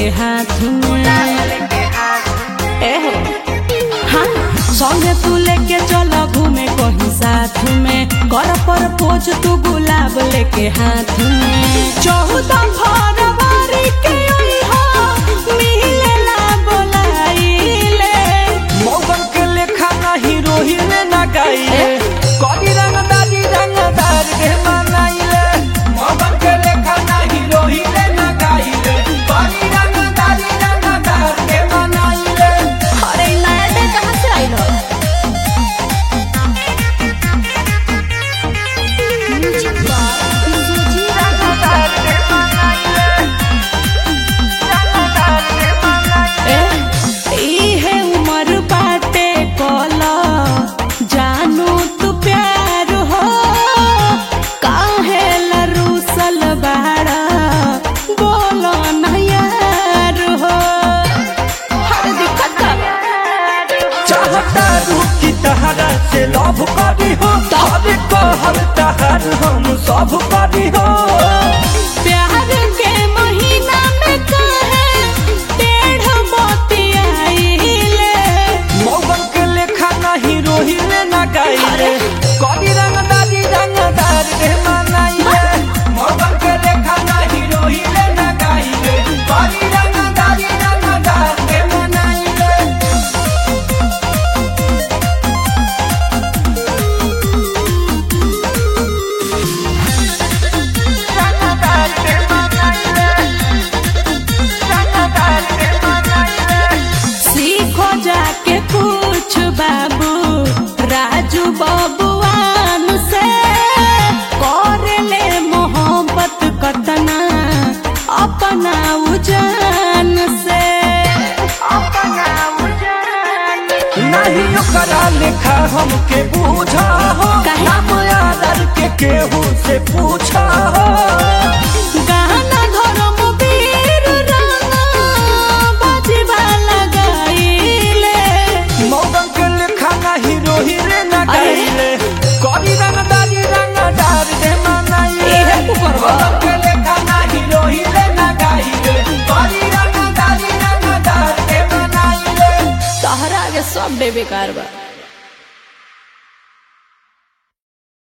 लेके हाथ में ए हो हाँ संगे तू लेके चल घूमे कहीं साथ में कर पर पोज तू गुलाब लेके हाथ में चौदह फरवरी के अइहा, मिलेला बोलाइले मौगन के लेखा नाही रोहिले ना गाइले कदी रंगदारी रंगदार के मनाइले मौगन के लेखा नाही रोहिले ना गाइले कदी रंगदारी रंगदार के मनाइले अरे ई नया डे कहाँ से आइल हो रंगदार के मनाइले रंगदार के मनाइले इहे उमर बाटे कला जानू तू प्यार हो काहे लरूसल बाड़ा बोलो न यार हो हर दिक्कत चाहता रुकी तहरा से लव करी हो तब कहर तहर हम सब करी हो प्यार के महीना में काहे टेढ़ मोती आइले मौगन के लेखा नहीं रोहिले ना गाइले कदी रंगदारी रंगदार के मनाइले मौगन के लेखा नहीं रोहिले ना गाइले कदी रंगदारी रंगदार के मनाइले रंगदार के मनाइले रंगदार के मनाइले सीखो जाके पूछ बाबू राजू बबुआन से कर ले मोहब्बत कतना अपना उजान से अपना उजान नहीं ओकरा लेखा हमके बूझा हो काहे? नाम आदर के केहू से पूछा हो गाना धर्म वीर राना बजवा लगाइले मौगन के लेखा नहीं रोहिले ना अरे। गाइले करी रंगदारी रंगदार दे मनाइले इहे तू करबा। मौगन के लेखा नहीं रोहिले ना गाइले करी रंगदारी रंगदार दे मनाइले तहरा के सब बेकार बा